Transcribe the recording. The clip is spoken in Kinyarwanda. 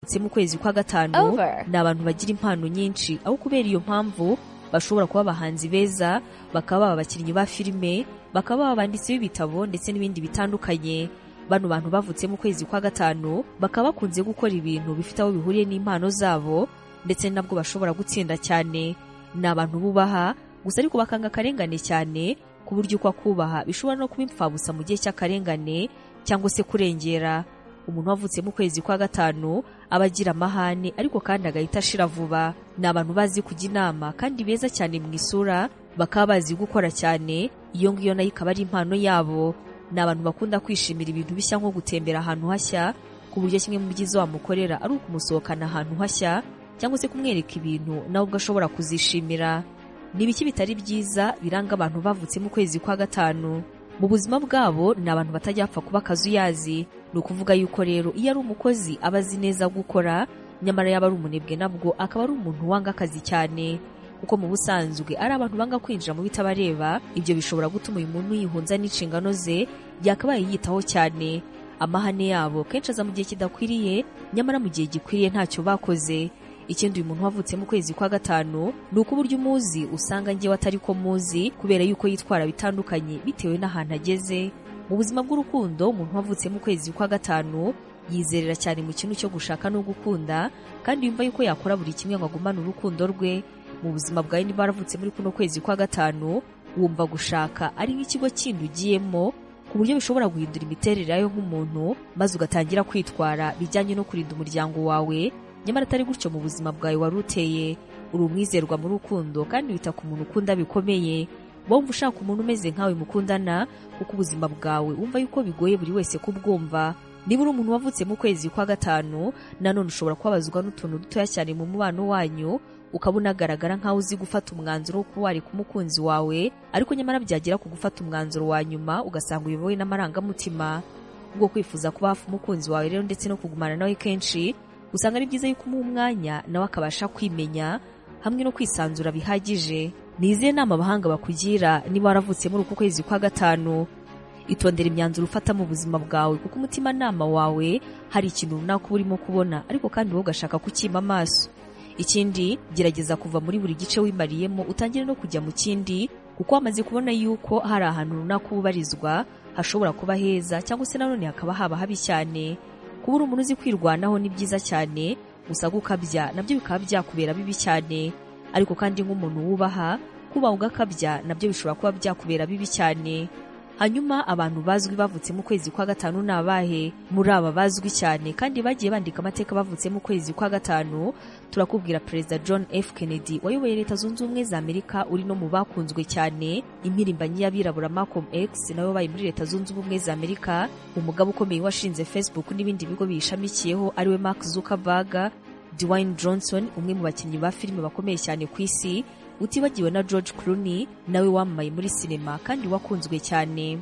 ndetse mu kwezi kwa gatanu over. ni abantu bagira impano nyinshi aho kubera iyo mpamvu bashobora kuba abahanzi beza bakaba baba abakinnyi ba filime bakaba baba abanditsi b'ibitabo ndetse n'ibindi bitandukanye bano bantu bavutse mu kwezi kwa gatanu bakaba bakunze gukora ibintu bifite aho bihuriye n'impano zabo ndetse nabwo bashobora gutsinda cyane ni abantu bubaha gusa ariko bakanga akarengane cyane ku buryo uko akubaha bishobora no kuba impfabusa mu gihe cy'akarengane cyangwa se kurengera umuntu wavutse mu kwezi kwa gatanu aba agira amahane ariko kandi agahita ashira vuba ni abantu bazi kujya inama kandi beza cyane mu isura bakaba bazi gukora cyane iyo ngiyo nayo ikaba ari impano yabo ni abantu bakunda kwishimira ibintu bishya nko gutembera ahantu hashya ku buryo kimwe mu byiza wamukorera ari ukumusohokana ahantu hashya cyangwa se kumwereka ibintu nawe ubwo ashobora kuzishimira ni ibiki bitari byiza biranga abantu bavutse mu kwezi kwa gatanu mu buzima bwabo ni abantu batajya bapfa kuba akazuyazi ni ukuvuga yuko rero iyo ari umukozi aba azi neza gukora nyamara yaba ari umunebwe nabwo akaba ari umuntu wanga akazi cyane kuko mu busanzwe ari abantu banga kwinjira mu bitabareba ibyo bishobora gutuma uyu muntu yihunza n'inshingano ze yakabaye yiyitaho cyane amahane yabo kenshi aza mu gihe kidakwiriye nyamara mu gihe gikwiriye ntacyo bakoze ikindi uyu muntu wavutse mu kwezi kwa gatanu ni uko uburyo umuzi usanga njyewe atari ko muzi kubera yuko yitwara bitandukanye bitewe n'ahantu ageze mu buzima bw'urukundo umuntu wavutse mu kwezi kwa gatanu yizerera cyane mu kintu cyo gushaka no gukunda kandi yumva yuko yakora buri kimwe ngo agumane urukundo rwe mu buzima bwawe niba waravutse muri kuno kwezi kwa gatanu wumva gushaka ari nk'ikigo kindi ugiyemo ku buryo bishobora guhindura imiterere yawe nk'umuntu maze ugatangira kwitwara bijyanye no kurinda umuryango wawe nyamara atari gutyo mu buzima bwawe wari uteye uri umwizerwa mu rukundo kandi wita ku muntu ukunda bikomeye wumva ushaka umuntu umeze nkawe mukundana kuko ubuzima bwawe wumva yuko bigoye buri wese kubwumva niba uri umuntu wavutse mu kwezi kwa gatanu nanone ushobora kubabazwa n'utuntu dutoya cyane mu mubano wanyu ukaba unagaragara nk'aho uzi gufata umwanzuro wo kuba wareka umukunzi wawe ariko nyamara byagera ku gufata umwanzuro wa nyuma ugasanga uyobowe n'amarangamutima ubwo kwifuza kuba hafi umukunzi wawe rero ndetse no kugumana nawe kenshi usanga ari byiza yuko umuha umwanya nawe akabasha kwimenya hamwe no kwisanzura bihagije ni izihe nama abahanga bakugira niba waravutse muri uku kwezi kwa gatanu itondera imyanzuro ufata mu buzima bwawe kuko umutimanama wawe hari ikintu runaka uba urimo kubona ariko kandi wowe ugashaka kucyima amaso ikindi gerageza kuva muri buri gice wimariyemo utangire no kujya mu kindi kuko wamaze kubona yuko hari ahantu runaka ubarizwa hashobora kuba heza cyangwa se nanone hakaba haba habi cyane kuba uri umuntu uzi kwirwanaho ni byiza cyane gusa gukabya nabyo bikaba byakubera bibi cyane ariko kandi nk'umuntu wubaha kuba ugakabya nabyo bishobora kuba byakubera bibi cyane hanyuma abantu bazwi bavutse mu kwezi kwa gatanu ni abahe muri aba bazwi cyane kandi bagiye bandika amateka bavutse mu kwezi kwa gatanu turakubwira perezida john f kennedy wayoboye leta zunze ubumwe za amerika uri no mu bakunzwe cyane impirimbanyi y'abirabura malcolm x nawe wabaye muri leta zunze ubumwe za amerika umugabo ukomeye washinze facebook n'ibindi bigo biyishamikiyeho ariwe mark zuckerberg dwayne johnson umwe mu bakinnyi ba filime bakomeye cyane ku isi utibagiwe na george clooney nawe wamamaye muri sinema kandi wakunzwe cyane